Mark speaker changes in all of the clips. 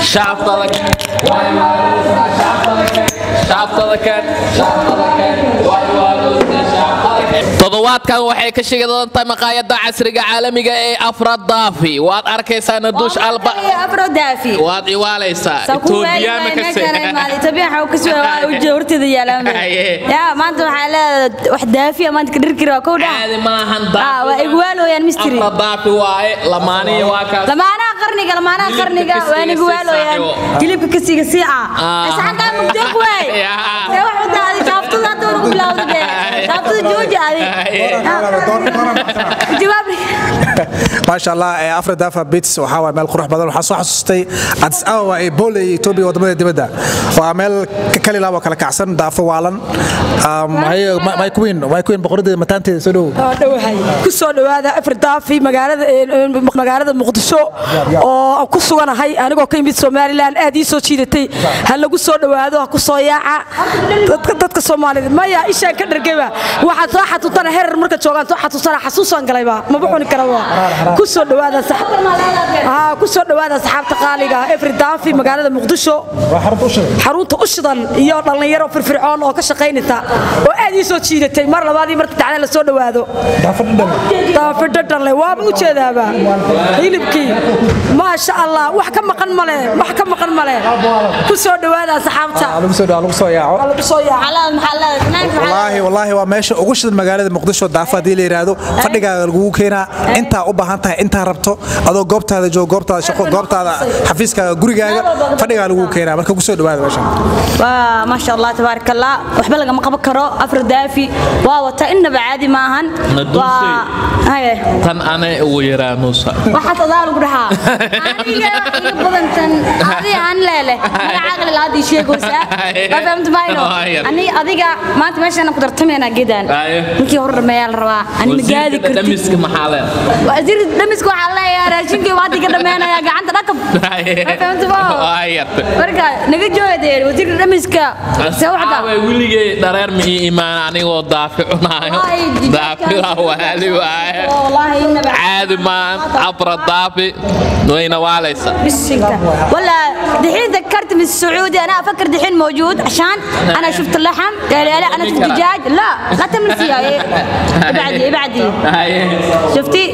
Speaker 1: Shaftada keen. Shaftada keen. Shaftada keen. Shaftada keen. Way waaluusna shaftada keen. toddobaadkan waxay ka shigi doontaa maqaayada casriga caalamiga ee afradaafi waad arkaysaa naduush alba
Speaker 2: afro daafi
Speaker 1: waad iwaalaysaa etoobiyana
Speaker 2: horteeda yaalaan
Speaker 1: Haye.
Speaker 2: yaa maanta waxaa leedahay wax daafiya maanta ka dhirkiri waa kow dhaa
Speaker 1: caadi maahan
Speaker 2: Ah, waa igwaalooyaan mistri
Speaker 1: afradaafi waaye lamaanihi waa kaas
Speaker 2: lamaanaha qarniga lamaanaha
Speaker 1: Hilibka
Speaker 2: qarniga
Speaker 1: kasiga
Speaker 2: waa
Speaker 1: sii
Speaker 2: igwaalooyaan
Speaker 1: saaxiibo.
Speaker 2: hilibka kasiga sii ah
Speaker 1: Ah.
Speaker 2: saxankaa mugdeeg waay
Speaker 1: Yaa.
Speaker 2: see wax u daaday shaaftada hadda ugu bilowda dee shaaftada jooji adi jawaab
Speaker 3: maasha allah ee afra dafa bits waxaa waay meel qurux badan waxaa soo xasuustay addis ababa ee bole iyo etoobiya wadamada dibadda waa meel ka kali laabo kala kacsan daafo waalan myqueen myqueen boqoradeeda mataanteeda soo dhow
Speaker 4: dhowahay ku soo dhowaada afardaafi magaalada magaalada muqdisho oo aan ku suganahay anigoo ka yimid somalilan aad ii soo jiidatay ha lagu soo dhowaado ha ku soo yaaca dadka dadka soomaalida maya ishaan ka dhargeba waxaad soo xasuutana herer marka joogaan soo xasuusana xasuusaan galayba maba cuni karaba ku soo dhowaada sax- haa ku soo dhowaada asxaabta qaaliga afardaafi magaalada muqdisho xarunta u shidan iyo dhallinyaro firfircoon oo ka shaqaynaysa oo aad ii soo jiidatay mar labaadii marka dacda la soo dhowaado daafidhadhanle waaba u jeedaaba hilibkii maasha allah wax ka maqan male wax ka maqan male ku soo dhowaada asxaabta
Speaker 3: lagu soo lagu soo yaaco
Speaker 4: lagu soo yaaca
Speaker 3: wallaahi wallaahi waa meesha ugu shidan magaalada muqdisho daafa haddii la yidhaahdo fadhigaaga lagugu keenaa intaa u baahan tahay intaa rabto adoo goobtaada joogo goobtaada shaqo goobtaada xafiiskaaga gurigaaga fadhigaa lagugu keenaa marka ku soo dhowaada meeshan
Speaker 2: waa maasha allah tabaaraka allah waxba lagama qaban karo afro daafi waa wata innaba caadi maahan
Speaker 1: Naduusay.
Speaker 2: waa haye
Speaker 1: tan anay ugu yaraa nuusa
Speaker 2: waxaas adaa lagu dhahaa aniga wax iga badantan adiga aan leele magacaaga lalaadii sheegaysaa waa fahamta mayno
Speaker 1: Waa yar.
Speaker 2: ani adiga maanta meeshaan ku tartamayna geedaan
Speaker 1: Aye.
Speaker 2: ninkii hor dhameeyaa la rabaa ani ma gaadi
Speaker 1: wasiirka
Speaker 2: kartid
Speaker 1: dhamiska maxaa lee
Speaker 2: wasiir dhamiska waxaa leeyahay raashinkii waa adiga dhameynaya gacanta dhakab waa fahamta ma
Speaker 1: Waa yarta.
Speaker 2: marka naga joogadee wasiirka dhamiska see waxda
Speaker 1: Asxaabay weligay dhareer ma ii imaan anigoo daafi cunaayo
Speaker 2: Ay, digaagkan.
Speaker 1: daafi waa waali waaye
Speaker 2: wallaahi innaba
Speaker 1: caadi maan afra daafi wayna waalaysa
Speaker 2: بسنك ولا دحين ذكرت من السعودي انا افكر دحين موجود عشان انا شفت اللحم لا لا, لا انا شفت دجاج لا لا تمل فيها إيه. ابعدي ابعدي
Speaker 1: Haye.
Speaker 2: شفتي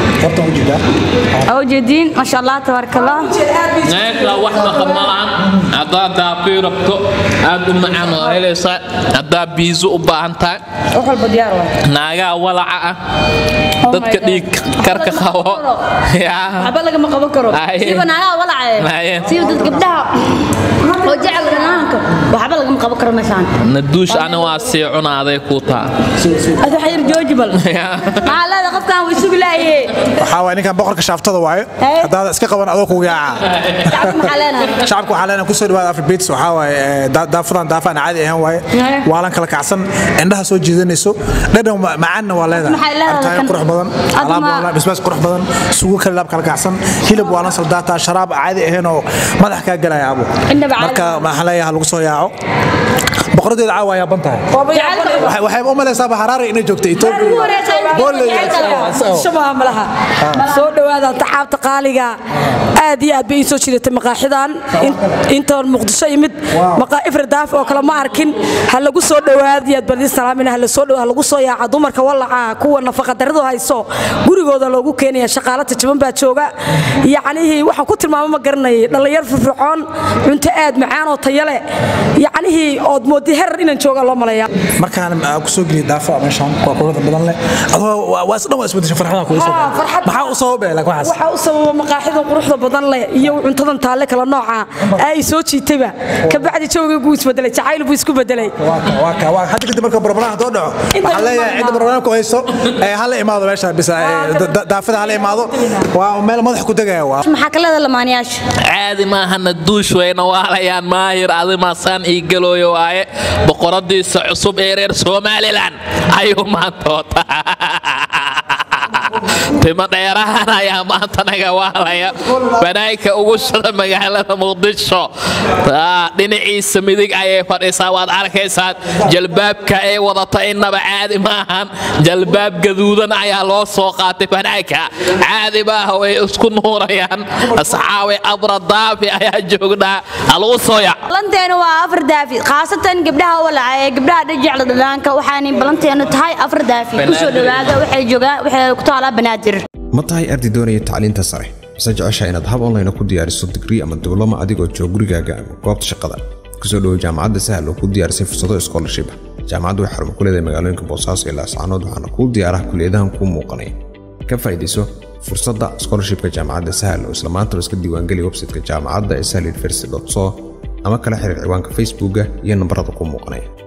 Speaker 2: موجودين ما شاء الله تبارك الله
Speaker 1: meesha wax maqa malahan haddaad daafi rabto aad u macaan oo helaysaa haddaad biiso u baahan tahay
Speaker 2: روح البديار
Speaker 1: naagaa walaca ah dadka dhiig karka qabo yaa
Speaker 2: عبال لك ما قبل كرو
Speaker 1: Aye.
Speaker 2: سيبا انا ولا
Speaker 1: Aye.
Speaker 2: عيه سيبا ضد قبلها وجعل رنانك وعبال لك ما قبل كرو مشان
Speaker 1: naduush ana waa sii cunaaday kuu taa
Speaker 2: هذا حير جوجبل ما لا قف كان ويسوق لا ايه
Speaker 3: waxaa waay ninkan boqorka shaaftada waaye
Speaker 2: Hey.
Speaker 3: haddaad iska qaban adoo kugu yaaca
Speaker 2: علينا
Speaker 3: shacabka waxaa leenahay kusoo dhawaada afri bits waxaa waaye ee, daa- daafadan daafaan caadi ahaan waaye
Speaker 2: Yeah.
Speaker 3: waalan kala kacsan indhaha soo jiidanayso dhadhan ma- macaanna waa leedahay
Speaker 2: Maxay leedahay
Speaker 3: Cabitaanyo
Speaker 2: kan?
Speaker 3: qurux badan
Speaker 2: Adma-
Speaker 3: alaab waalan bisbaas qurux badan suugo kale laab kala kacsan hilib waalan saldaata sharaab caadi ahayn oo madax kaa galaya abo
Speaker 2: Indhaba caadi.
Speaker 3: marka maxaa leeyahay lagu soo yaaco boqoradeeda caawa yaaban tahay Waxay- waxay u malaysaaba haraare inay joogto etoobiya Booley.
Speaker 4: shabaha malaha soo dhowaada taxaabta qaaliga aad iyo aad bay ii soo jidatay maqaaxidan In- intoon muqdisho yimid maqaa ifradaaf oo kale ma arkin ha lagu soo dhowaad iyo aad bardii salaamina ha la soo dhowaad ha lagu soo yaaca dumarka walaca kuwa nafaqa daradu hayso gurigooda loogu keenaya shaqaala tajaban baa jooga yacnihii waxaan ku tilmaamo ma garanayay dhallinyar firfircoon cunto aad macaan oo tayo leh yacnihii ood moodi herar inaan jooga loo malaya
Speaker 3: markaan ah, ku soo geliya daafa meeshaan waa quruxda badan leh adoo waa- waa isdhan waa isbedesha farxada kugu soo
Speaker 4: Ah, farxad.
Speaker 3: maxaa u sababay laakiin waxaas
Speaker 4: waxaa u sababa maqaaxida quruxda badan leh iyo cuntadan taalle kala nooca ay soo jiitayba kabacdi jawiga buu isbedelay jacayl buu isku bedelay
Speaker 3: waa ka waa ka waa hadda kadib marka barnaamij haddoo dhaco
Speaker 4: Inta
Speaker 3: waxaan leeyahay
Speaker 4: imaado.
Speaker 3: cidda barnaamijka u hayso ee hala imaado meesha bisa ee, da- da- daafada hala imaado waa meel madax ku degaya waa
Speaker 2: maxaa ka leedahay lamaanayaasha
Speaker 1: caadi maaha naduush wayna waalayaan maahir adimaasaan ii galooyo waaye boqoradiisa cusub ee reer somalilan ayuu maanta wataa timo dheerahan ayaa maanta naga waalaya banaanka ugu shada magaalada muqdisho dhinaciisa midig ayay fadhisaa waad arkaysaan jalbaabka ay wadato innaba caadi maahan jalbaab gaduudan ayaa loo soo qaatay banaanka caadi maaha way isku nuurayaan asxaabi abra daafi ayaa joognaa haluu sooyac
Speaker 2: balanteenu waa afar daafi khaasatan gabdhaha walaca ee gabdhaha dhajecla dhalaanka waxaanay balanteenu tahay afar daafi kusoo dhawaada waxay joogaan waxay ku taalaa banaadir
Speaker 5: ma tahay arday doonaya tacliinta sare mise jecesha inaad hab online ku diyaariso digrii ama diblomo adigoo jooga gurigaaga ama goobta shaqada kusoo dhowo jaamacadda sahal oo ku diyaarisay fursado scholarship jaamacaddu waxay xarumo ku leedahay magaalooyinka boosaaso iyo laascaanood waxaana kuu diyaaraha kuliyadahan kuu muuqanaya ka faa'iidayso fursadda scholarshipka jaamacadda sahal oo isla maanta iska diiwaangeli website-ka jaamacadda ee sahal university so ama kala xiriir ciwaanka facebooka iyo nambarada kuu muuqanaya